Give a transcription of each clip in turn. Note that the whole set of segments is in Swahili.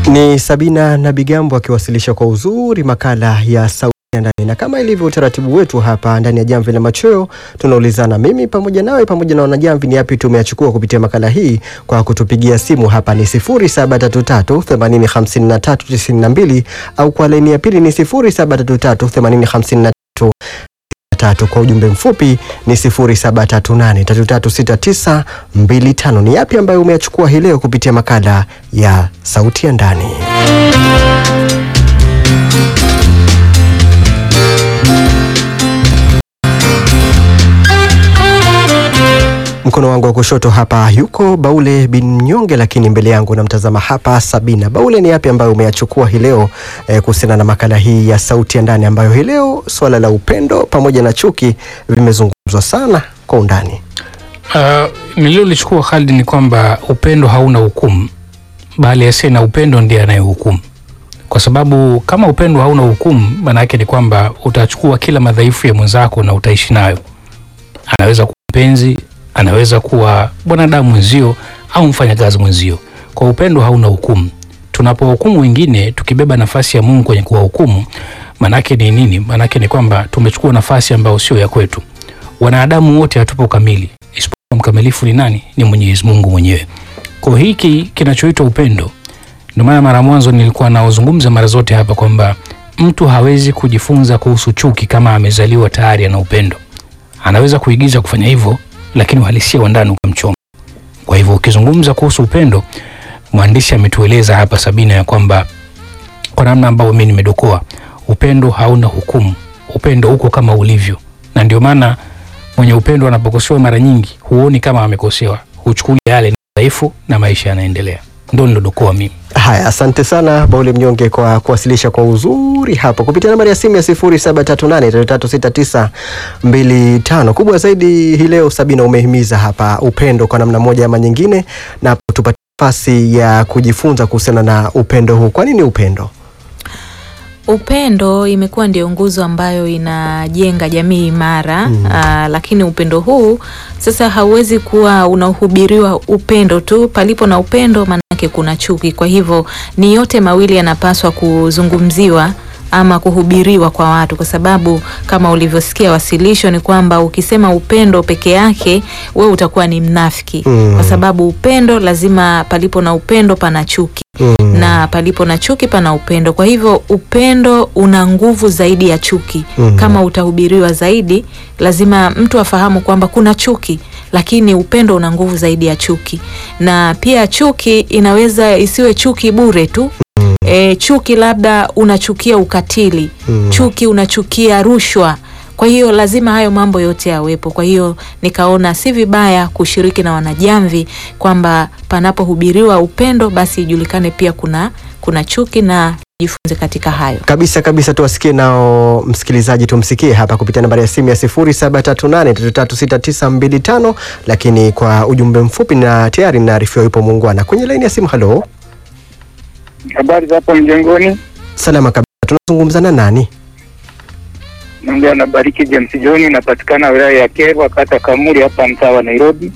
Ni Sabina na Bigambo akiwasilisha kwa uzuri makala ya sauti ya ndani, na kama ilivyo utaratibu wetu hapa ndani ya Jamvi la Machweo, tunaulizana mimi pamoja nawe pamoja na wanajamvi, ni yapi tumeyachukua kupitia makala hii. Kwa kutupigia simu hapa ni 0733 805392 au kwa laini ya pili ni 0733 8053 tatu kwa ujumbe mfupi ni 0738336925. Ni yapi ambayo umeyachukua hii leo kupitia makala ya sauti ya ndani? Mkono wangu wa kushoto hapa yuko Baule bin Mnyonge, lakini mbele yangu namtazama hapa Sabina. Baule, ni yapi ambayo umeyachukua hii leo eh, kuhusiana na makala hii ya sauti ya ndani ambayo hii leo swala la upendo pamoja na chuki vimezungumzwa sana kwa undani? Uh, nililolichukua Khalid ni kwamba upendo hauna hukumu, bali asiye na upendo ndiye anayehukumu. Kwa sababu kama upendo hauna hukumu, maana yake ni kwamba utachukua kila madhaifu ya mwenzako na utaishi nayo. Anaweza kuwa mpenzi, anaweza kuwa bwanadamu mwenzio au mfanyakazi mwenzio. Kwa upendo hauna hukumu. Tunapohukumu wengine tukibeba nafasi ya Mungu kwenye kuwahukumu, maanake ni nini? Maanake ni kwamba tumechukua nafasi ambayo sio ya kwetu. Wanadamu wote hatupo kamili, isipokuwa mkamilifu ni nani? Ni Mwenyezi Mungu mwenyewe. Kwa hiki kinachoitwa upendo, ndio maana mara mwanzo nilikuwa naozungumza mara zote hapa kwamba mtu hawezi kujifunza kuhusu chuki kama amezaliwa tayari ana upendo. Anaweza kuigiza kufanya hivyo, lakini uhalisia wa ndani ukamchoma. Kwa hivyo ukizungumza kuhusu upendo, mwandishi ametueleza hapa Sabina ya kwamba kwa namna ambayo mimi nimedokoa, upendo hauna hukumu, upendo uko kama ulivyo, na ndio maana mwenye upendo anapokosewa mara nyingi huoni kama amekosewa, huchukulia yale ni dhaifu na maisha yanaendelea. Ndo nilodokoa mimi. Haya, asante sana Baule Mnyonge kwa kuwasilisha kwa uzuri hapo kupitia nambari ya simu ya 0738336925. Kubwa zaidi hii leo, Sabina, umehimiza hapa upendo kwa namna moja ama nyingine, na tupate nafasi ya kujifunza kuhusiana na upendo huu. Kwa nini upendo? Upendo imekuwa ndio nguzo ambayo inajenga jamii imara Mm. aa, lakini upendo huu sasa hauwezi kuwa unahubiriwa upendo tu. Palipo na upendo, maanake kuna chuki. Kwa hivyo ni yote mawili yanapaswa kuzungumziwa ama kuhubiriwa kwa watu, kwa sababu kama ulivyosikia wasilisho ni kwamba ukisema upendo peke yake, we utakuwa ni mnafiki Mm. kwa sababu upendo lazima, palipo na upendo pana chuki Mm. na palipo na chuki pana upendo. Kwa hivyo upendo una nguvu zaidi ya chuki. Mhm. Kama utahubiriwa zaidi, lazima mtu afahamu kwamba kuna chuki, lakini upendo una nguvu zaidi ya chuki. Na pia chuki inaweza isiwe chuki bure tu. E, chuki labda unachukia ukatili, Mm. chuki unachukia rushwa. Kwa hiyo lazima hayo mambo yote yawepo. Kwa hiyo nikaona si vibaya kushiriki na wanajamvi kwamba panapohubiriwa upendo basi ijulikane pia kuna kuna chuki na jifunze katika hayo. Kabisa kabisa, tuwasikie nao msikilizaji, tumsikie hapa kupitia nambari ya simu ya 0738336925, lakini kwa ujumbe mfupi, na tayari naarifiwa yupo muungwana kwenye laini ya simu. Halo, Habari za hapo mjengoni, salama kabisa, tunazungumza na nani? naongea na Bariki James John, napatikana wilaya ya Kerwa, kata Kamuri, hapa mtaa wa Nairobi.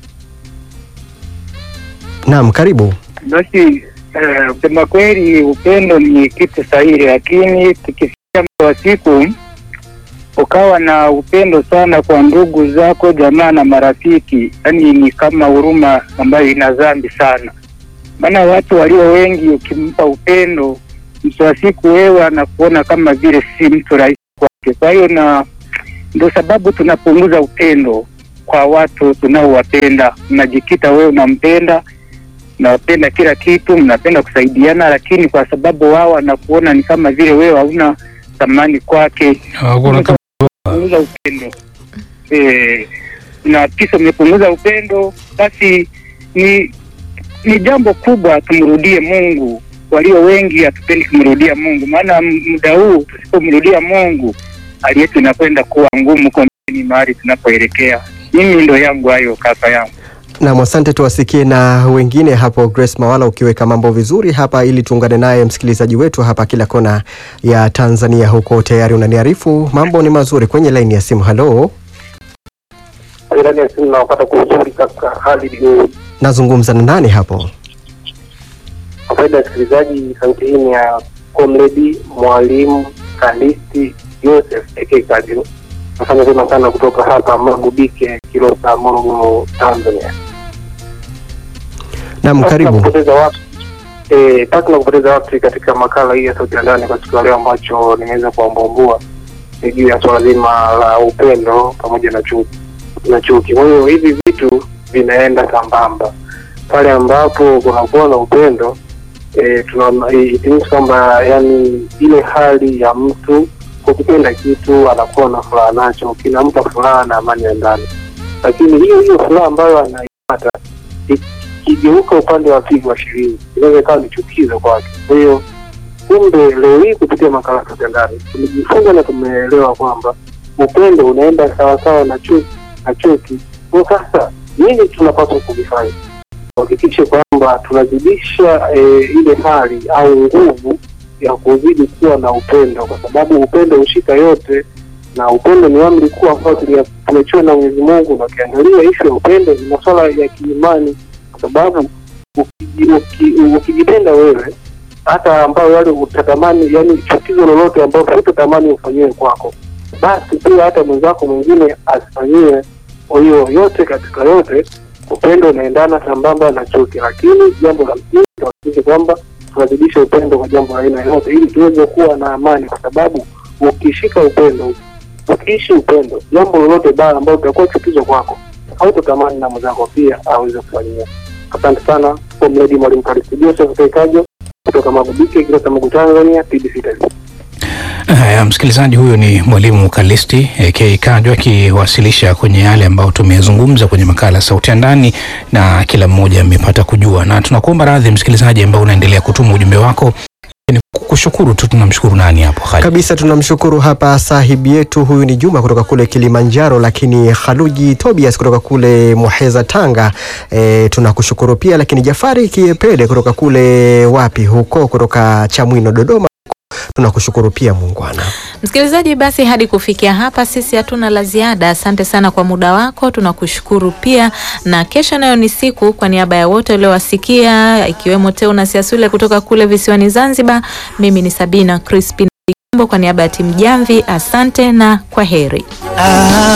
Naam, karibu. Basi eh, kusema kweli, upendo ni kitu sahihi, lakini tukifikia muda wa siku ukawa na upendo sana kwa ndugu zako, jamaa na marafiki, yani ni kama huruma ambayo ina dhambi sana. Maana watu walio wengi, ukimpa upendo, mwisho wa siku wewe anakuona kama vile si mtu rahisi kwake. Kwa hiyo na ndio sababu tunapunguza upendo kwa watu tunaowapenda. Unajikita wewe unampenda mnapenda kila kitu, mnapenda kusaidiana, lakini kwa sababu wao wanakuona ni kama vile wewe hauna thamani kwake, Hakuna kama- punguza upendo eh, na kisa umepunguza upendo, basi ni ni jambo kubwa. Tumrudie Mungu. Walio wengi hatupendi kumrudia Mungu, maana m- muda huu tusipomrudia Mungu hali yetu inakwenda kuwa ngumu kwa ni mahali tunapoelekea. Mimi ndo yangu hayo, kaka yangu. Naam, asante. Tuwasikie na wengine hapo. Grace Mawala, ukiweka mambo vizuri hapa, ili tuungane naye msikilizaji wetu hapa kila kona ya Tanzania. Huko tayari unaniarifu mambo ni mazuri kwenye laini ya simu. Halo, ndani ya simu nawapata kwa uzuri kaka hali ni nazungumza na nani hapo? Kwa faida ya wasikilizaji, sauti hii ni ya Comrade Mwalimu Kalisti Joseph aka Kajo. Nafanya vyema sana kutoka hapa Magubike, Kilosa, Morogoro, Tanzania. Naam, Pasi na karibu. kupoteza wakati eh, pasi na kupoteza wakati katika makala hii ya sauti ya ndani kwa siku ya leo, ambacho nimeweza kuambuambua ni juu ya swala zima la upendo pamoja na chuki na chuki. Kwa hiyo hivi vitu vinaenda sambamba pale ambapo kunakuwa na upendo eh, tunaona eh, it means kwamba yani ile hali ya mtu kukipenda kitu anakuwa na furaha nacho, kinampa furaha na amani ya ndani, lakini hiyo hiyo furaha ambayo anaipata ikigeuka upande wa pili wa shilingi inaweza ikawa ni chukizo kwake. Kwa hiyo kumbe leo hii kupitia makala ya ndani tumejifunza na tumeelewa kwamba upendo unaenda sawasawa na chuki na chuki. Kwa sasa nini tunapaswa kuvifanya? Tuhakikishe kwamba tunazidisha eh, ile hali au nguvu ya kuzidi kuwa na upendo, kwa sababu upendo hushika yote, na upendo ni amri kuu ambayo tulia- tumechiwa na Mwenyezi Mungu. Na ukiangalia ishu ya upendo ni masuala ya kiimani, kwa sababu ukiji- uki- ukijipenda wewe hata ambayo yale utatamani, yani chukizo lolote ambalo hutatamani ufanyiwe kwako, basi pia hata mwenzako mwingine asifanyiwe. Kwa hiyo yote katika yote, upendo unaendana sambamba na chuki, lakini jambo la msingi tuhakikishe kwamba tunazidisha upendo kwa jambo la aina yote, ili tuweze kuwa na amani, kwa sababu ukishika upendo, ukiishi upendo, jambo lolote baya ambalo utakuwa chukizo kwako, hautatamani na mwenzako pia aweze kufanyia. Asante sana, Comrade Mwalimu Karisti Joseph Kaikajo kutoka Magubike, Kilosa, Magu, Tanzania, TBC Taifa. Haya, msikilizaji, huyo ni mwalimu Kalisti AK Kajo akiwasilisha kwenye yale ambayo tumezungumza kwenye makala Sauti ya Ndani, na kila mmoja amepata kujua, na tunakuomba radhi msikilizaji ambao unaendelea kutuma ujumbe wako. Ni kushukuru tu, tunamshukuru nani hapo Khalid? Kabisa tunamshukuru hapa sahibi yetu, huyu ni Juma kutoka kule Kilimanjaro, lakini Khaluji Tobias kutoka kule Muheza Tanga. E, tunakushukuru pia, lakini Jafari Kiepele kutoka kule wapi huko, kutoka Chamwino Dodoma, tunakushukuru pia muungwana. Msikilizaji, basi hadi kufikia hapa sisi hatuna la ziada. Asante sana kwa muda wako, tunakushukuru pia, na kesho nayo ni siku. Kwa niaba ya wote waliowasikia, ikiwemo Teuna Siasule kutoka kule visiwani Zanzibar, mimi ni Sabina Crispin Ligambo kwa niaba ya timu Jamvi, asante na kwa heri. Ah,